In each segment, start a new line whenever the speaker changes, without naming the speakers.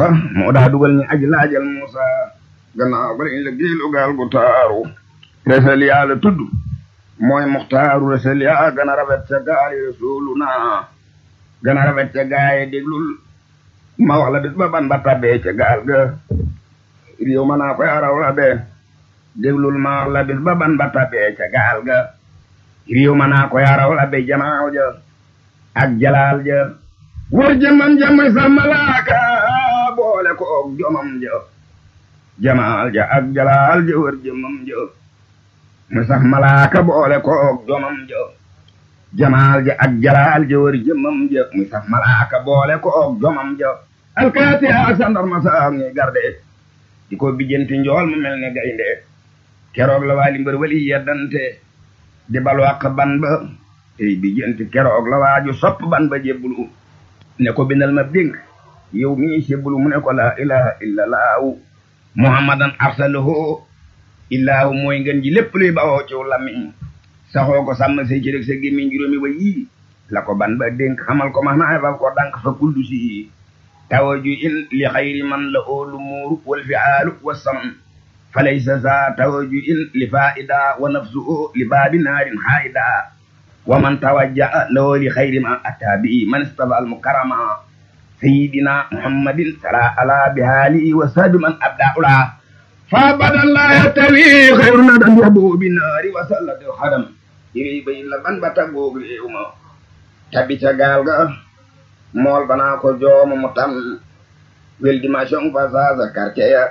Isaaxa moo daa dugal ñi aji laajal Muusa gannaaw ba lañ la géelu gaal gu taaru resel yaa la tudd mooy muxtaaru resel yaa gën a rafet ca gaal yi rasuuluna gën a rafet ca gaay déglul ma wax la bis ba ban ba tabbee ca gaal ga réew ma naa koy araw la bee déglul ma wax la bis ba ban ba tabbee ca gaal ga réew ma naa koy araw la bee jamaaw ja ak jalaal ja wër jëmam ja muy sa malaaka boole ko og jomam ja jamaal ja ak jalaal ja wër jëmam ja muy sax malaaka boole ko og jomam ja jamaal ja ak jalaal ja wër jëmam ja muy sax malaaka boole ko og jomam ja alkaati ak sandarma saam ñuy garde di ko bijjanti njool mu mel ne gaynde keroog la waali mbër wali yeddante di balu ak ban ba tey bijjanti keroog la waaju sopp ban ba jébbulu ne ko bindal ma dénk yow mii jébbulu mu ne ko laa ilaha illa laahu muhammadan arsalahu illaahu mooy ngeen ji lépp luy bawoo ciw lamiñ saxoo ko sàmm say cërëg sa gémmiñ juróomi ba yii la ko ban ba dénk xamal ko max naay fal ko dank fa kullu si tawaju in li xayri man la oolu muuru wal fiaalu wa sam falaysa sa tawaju in li faida wa nafsuhu li baabi naarin haida wa man tawajjaha lahu li xayri ma ataa bi man istafa al mukarrama sayidina muhammadin sala ala bihaalihi wa sahbi man abda ula fa badan la yatawi xayru nadan yabu bi naari wa sallati xadam iri bayin la ban ba taggoog réew ma tabi ca gaal ga mool banaa ko jooma mu tam wel dimension fa saasa quartier ya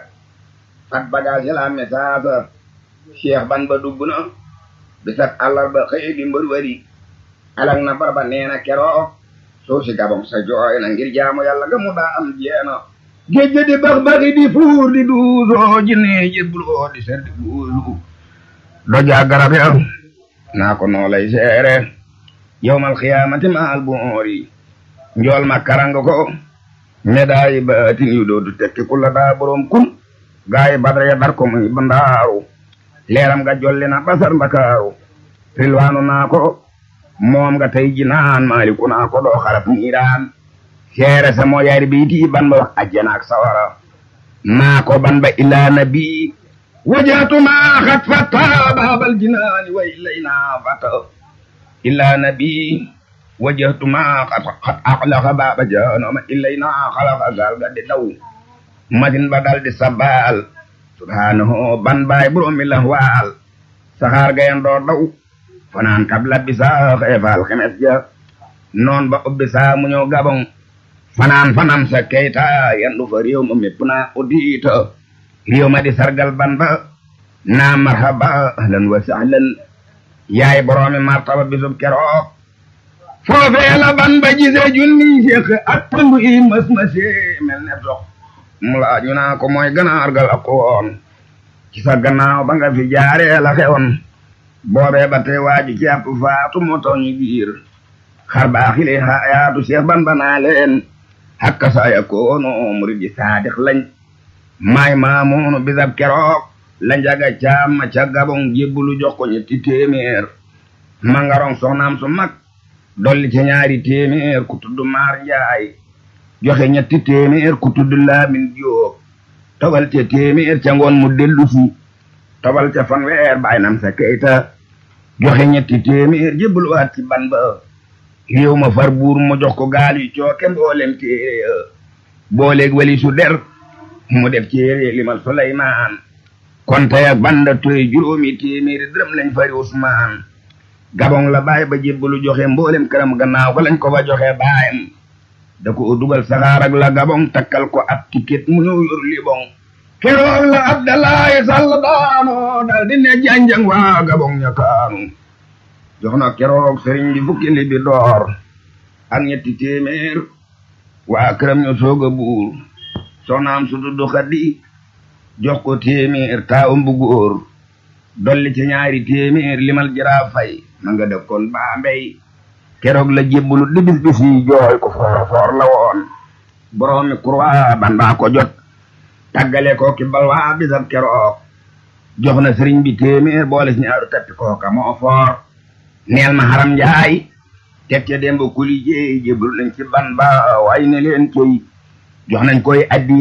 fat bagage ya la message cheikh ban ba dugg na bisat àllarba xëy di mbër wari alag na barba neena keroog suuf si gabam sa jooy na ngir jaamu yàlla ga mu daa am jeena géej di bax baxi di fuur di duusoo jinne jébbuloo di ser di buusu doja garab ya naa ko noo lay seere yowmal xiyaamati ma al buuri njool ma karanga ko medaayi baatin yu doodu tekki kulla daa borom kun gaayi badra ya dar ko muy bandaaru leeram ga jolli na basar mbakaaru rilwaanu naa ko moom nga tey ji naan maaliku naa ko doo xarab niiraan seere sa moo yaari biiti ban ba wax ajjana ak sawara naa ko ban ba ilaa nabi wajaatu maa xat fata baabal jinaani wa ilayna fata ilaa nabi wajjahtu maa xat xat axlaqa baaba jaanama ilayna xalaqa gaal ga di daw masin ba dal di sabbaal subhaanahu ban baay boroomi la waal saxaar gayen doo daw fanaan kabla bisa xeefaal xemes ja noon ba ubbi saa mu ñëw gabon fanaan fanaan sa keyta yandu fa réew ma mépp naa uddiita réew ma di sargal ban ba naa marhaba ahlan wa sahlan yaay boroomi martaba bisub keroog foofee la ban ba gisee junni seex ak pandu i mas masee mel ne dox mu laaj ñu naa ko mooy ganaar gal ak woon ci sa gannaaw ba nga fi jaaree la xewoon boobee ba tey waaju ci àpp faatu moo tax ñu giir xar baaxile xaayaatu seex ban ba naa leen hakka sa yakoono murid ji saadix lañ maay maamoonu bisab keroog la njaga caam ma ca gabon jébbulu jox ko ñetti téeméer mangarong soxnaam su mag dolli ca ñaari téeméer ku tudd maar njaay joxe ñetti téeméer ku tudd laamin jóob tobal ca téeméer ca ngoon mu dellu si tobal ca fanweer baay nam sa keyta joxe ñetti téeméer jébbuluwaat ci ban ba réew ma far buur mu jox ko gaal yu cooke mboolem téere booleeg wali su der mu def téere limal Suleymaan konte ak banda toy juróomi téeméeri dërëm lañ fari Usmaan gabon la baay ba jébbalu joxe mboolem këram gannaaw ko lañ ko fa joxe baayam da ko dugal saxaar ak la gabon takkal ko ab ticket mu ñëw yor libon keroog la Abdalaay Sall daano dal di ne janjang waa gabon ña kaanu jox na keroog sëriñ bi fukki li bi door ak ñetti téeméer waa këram ñu soog a buur soxnaam su dudd xaddi jox ko téeméer taawam bu góor dolli ci ñaari téeméer limal jaraaf fay ma nga dëkkoon baa mbey keroog la jébbulu di bis bis yi jooy ko foor foor la woon boroomi kurwa bandaa ko jot tàggale ko ki balwaa bisab keroog jox na sëriñ bi téeméer boole si ñaaru tappi kooka moo foor neel ma haram njaay teg ca demba kuli jeey jébbulu nañ ci ban ba way ne leen cey jox nañ koy addi